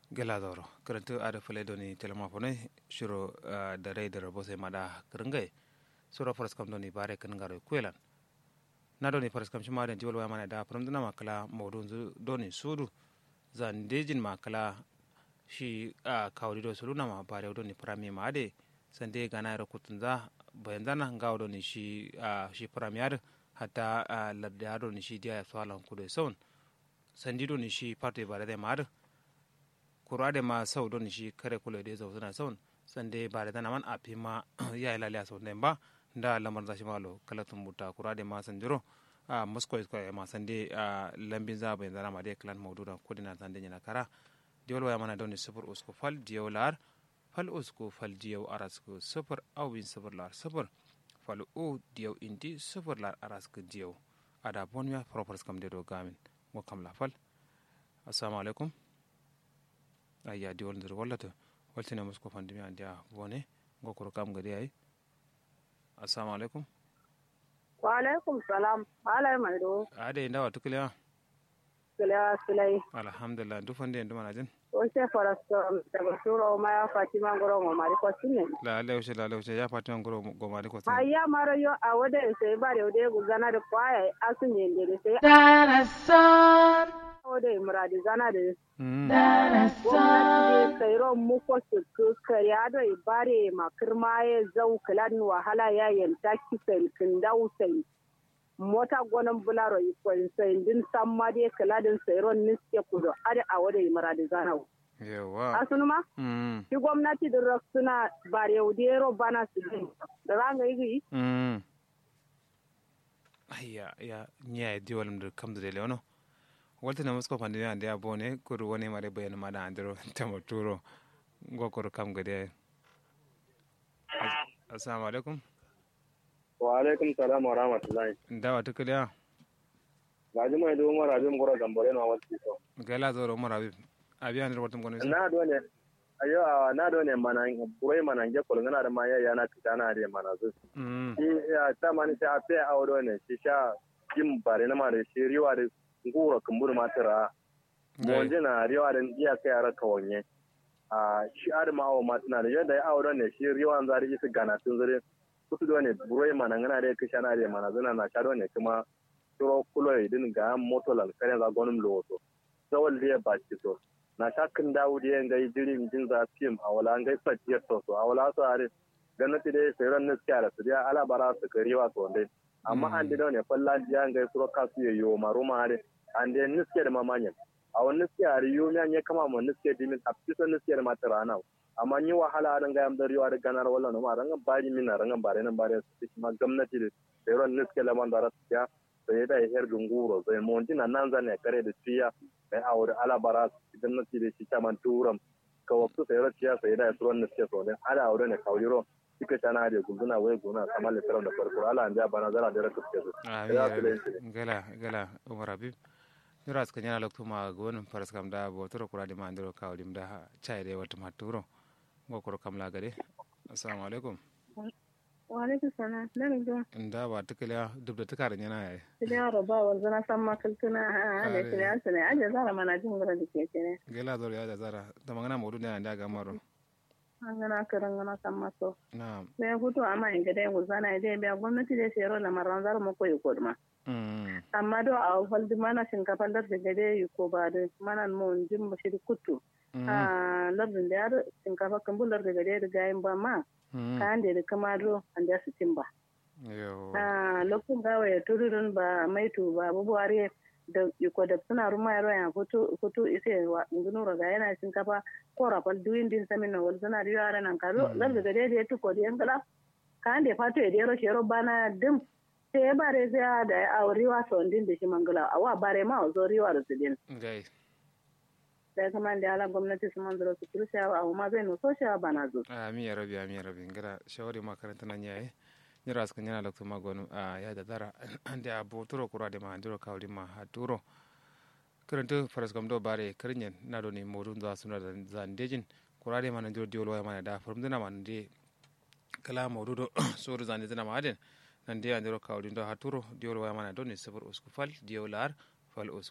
geladoro karantu ada fule doni telema fone shiro da rai da rabo sai mada kringai sura faras kam doni bare kan garo kwelan na doni faras kam shima da jiwal wa mana da faram dana makala mawdun doni sudu zan dejin makala shi a kawri do sulu na ma bare doni prami ma ade sande gana ra kutun za bayan zana gawo doni shi shi premier hatta ladda doni shi dia swalan kudo son sandi doni shi parte bare da ma kurade ma sau don shi kare kula da zau suna saun sande ba da dana man a fi ma ya yi lalaya sau ba da lamar zashi malo kalatun buta kurade ma san jiro a moscow isko ma sande a lambin za bayan zana ma dai klan maudu da kudi na sande yana kara diyol waya mana don sufur usko fal diyau lar fal usko fal diyau arasko sufur awin sufur lar sufur fal o diyau indi sufur lar arasko diyau ada bonmiya propers kam de do gamin mo kam la fal assalamu alaikum ayya di wolndir wallata waltina musko fandimi andi a bone gokoro kam gadi ay assalamu alaikum wa alaikum salam alay mai do ade ndawa tukliya kila silai alhamdulillah du fande ndu manajin o se farasto daga suro ma ya fatima ngoro mo mari ko sinne la ale ushe la ale ushe ya fatima ngoro go mari ko sin ayya maro yo a wode sai bare wode guzana da kwaya asunye ndere sai Darasan, wode muradi zana da mm gwamnati darasan, dai kairo muko su kariya da ibare makirma ya zau kalan wahala ya yanta kisan kindau sai mota gonan bularo ikon sai din samma dai kaladin sairon niske kudo ade a wada imara da zanau yawa asunu ma mm shi gwamnati da rak suna bare yaudero bana su din da ranga yi mm ayya ya nya di walam dur kam de leono waltina musko fandimi andi a bone kuru woni mare bayan mada andiro tamo turo gokoro kam gadi ay assalamu alaikum wa alaikum salam wa rahmatullahi ndawa tukliya gaji mai do umar abin gora gambare na wasu so gala zoro umar habib abi andir watum kono na do ne ayo a na do ne mana burai mana ge kol ngana da ma ya yana kita na da mana zu mm shi ya ta mani sai a fe a wado ne shi sha jim bare na ma da shi riwa da ngura kumbur ma tara mo je na riwa da iya kai ara kawanye a shi ar ma awo ma tana da yadda ya awo ne shi riwa an zari su gana tun zure kusu do ne burai mana ngana da kisha na da mana zuna na sha do ne kuma turo kulo idin ga moto lan kare za gonum loto zawal liya ba ci so na shakin dawo da yan gai jirin jin za fim a wala an gai fatiyar so so a wala so are ganati dai sai ran niskiya da su dia ala bara su kari wa so dai amma an dai ne falla ya gai suro kasu ya yo maru ma are an dai niskiya da mamanyan a wani niskiya are yo miyan ya kama mun niskiya dimin a fisa niskiya da mata rana amma ni wahala dan ga yam da riwa da ganar wala no ma rangan bari min na rangan bare nan bare su ma gwamnati da sai ran niskiya la man da rasu sai da her gunguro sai monti na nan zane kare da tiya mai aure alabara idan na da shi kaman turam ka wasu sai raciya sai da suran na suke so ne ala aure ne kauriro suka tana da gunduna wai guna kamar litaran da farko ala an ja bana zara da raka suke so Ya su lai su ne. gala gala umar habib nira ska nyana lokto ma gonum faras kam da bo toro kurade ma ndiro kawlim da chai de wat maturo gokoro kam la gade assalamu alaikum wa alaikum salam nan ga nda wa tukliya dubda tukar nyana ay ya roba wa zana san makaltuna ha da kiriya su ne aje zara mana jin gura da ke ne gela zoro ya da zara da magana modu ne anda ga maro an gana karan gana san maso na sai hutu amma in ga dai guzana dai biya gwamnati dai sai rola maran zar mu koyi kodma mm amma do a faldi mana shinkafa lar da gade yi ko ba da mana mu jin mu shi kutu a lardin da yar shinkafa kan bular da gade da gayin ba ma kayan da da kama do an da su timba yo a lokacin gawa ya tururun ba maitu ba bubuware da iko da suna ruma yaro ya kutu kutu ise wa ngunu raga yana shinkafa ko rafal duyin din samin na wal suna da yara nan karo lar da gade da ya tuko da yankala kayan da fato ya dero shero bana dim sai ya bare sai da a riwa sondin da shi mangala a wa bare ma zo riwa da su din gai da kuma da ala gwamnati su man zura su kursiya a ma zai no so shawa bana zo ami ya rabi ami ya rabi ngara shawari makaranta nan yayi nyira ska nyana lokto ma gonu a ya da zara ande a bo toro kurade ma ndiro kawli ma ha turo karanta faras kam do bare karnyen na do ni modun za suna da zandejin kurade ma nan jiro diolo ya ma da farum dina ma nde kala modu do suru zande dina ma aden nan de andiro kawli do ha turo diolo ya ma do ni sabur usku fal diolar fal usku